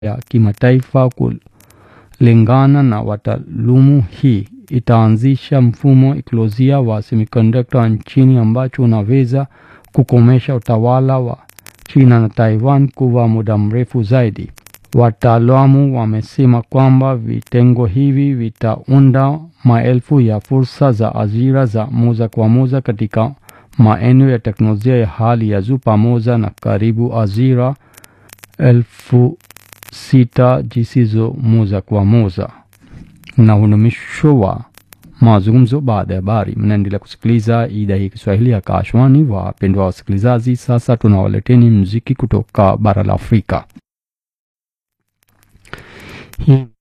ya kimataifa kulingana na wataalamu. Hii itaanzisha mfumo ekolojia wa semiconductor nchini ambacho unaweza kukomesha utawala wa China na Taiwan kwa muda mrefu zaidi. Wataalamu wamesema kwamba vitengo hivi vitaunda maelfu ya fursa za ajira za moja kwa moja katika maeneo ya teknolojia ya hali ya juu pamoja na karibu ajira elfu sita zisizo moja kwa moja. Na huu ni mwisho wa mazungumzo baada ya habari. Mnaendelea kusikiliza idhaa hii Kiswahili ya Kashwani. Wapendwa wasikilizaji, sasa tunawaleteni muziki kutoka bara la Afrika. Hii